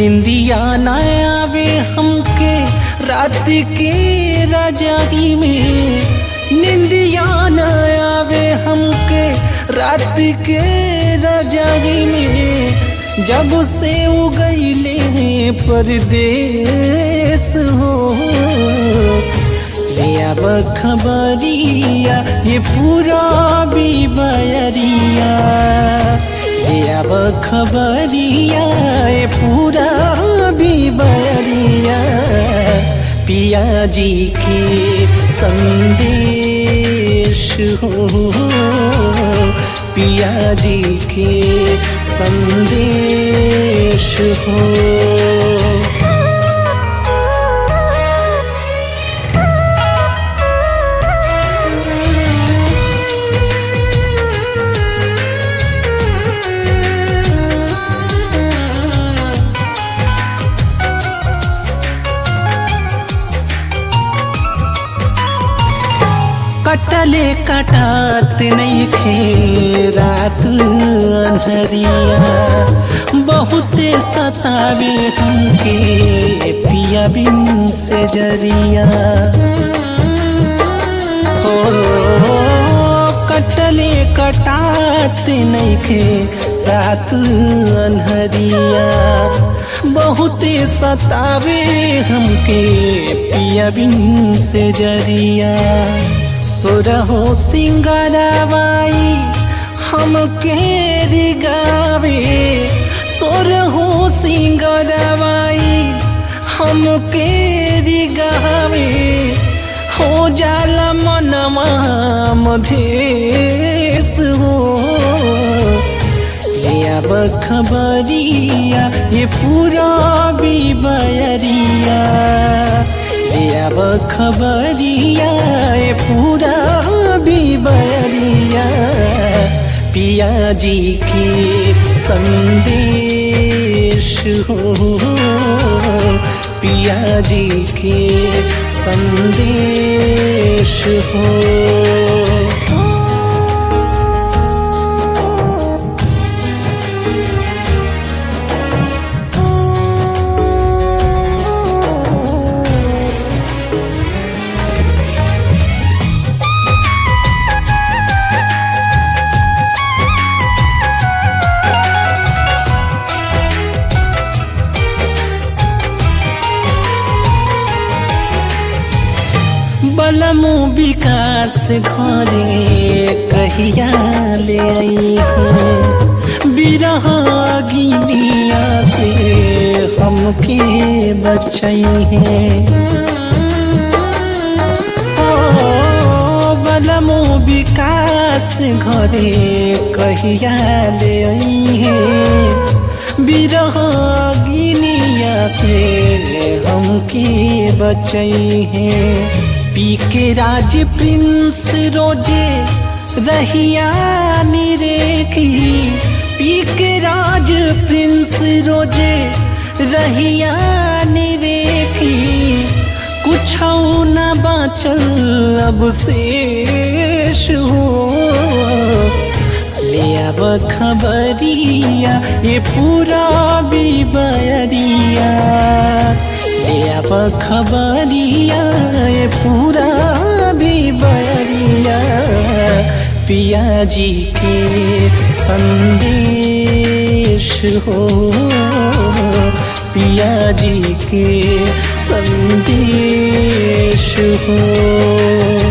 निंदिया न आवे हमके रात के रजाई में निंदिया न आवे हमके रात के रजाई में जब से उगैले परदेस हो ले अब खबरिया ये पूरा बीबरिया ले अब खबरिया ये पूरा बीबरिया पिया जी के संदेश हो पिया जी के संदेश हो कटले कटात नहीं खे रात अंधरिया बहुते सतावे हमके पिया बिन से जरिया हो कटले कटात नहीं खे रात अनहरिया बहुते सतावे हमके पिया बिन से जरिया सुरहो सिंगरवाई हमके रिगावे सुरहो सिंगरवाई हमके रिगावे हो जाला मनवा मधेस हो ले अब खबरिया ये पूरा बीबरिया ले अब खबरिया ये पूरा बीबरिया पिया जी के संदेश हो पिया जी के संदेश हो बलमु विकास घरे कहिया ले आई है बिरह गिनिया से हमके बचई है ओ बलमु विकास घरे कहिया ले आई है बिरह गिनिया से हमके बचई है पी के राज प्रिंस रोजे रहिया निरेखी पी के राज प्रिंस रोजे रहिया निरेखी कुछ न बाचल अब शेष हो ले अब खबरिया ये पूरा बीबरिया ले अब खबरिया ये पूरा बीबरिया पिया जी के संदेश हो पिया जी के संदेश हो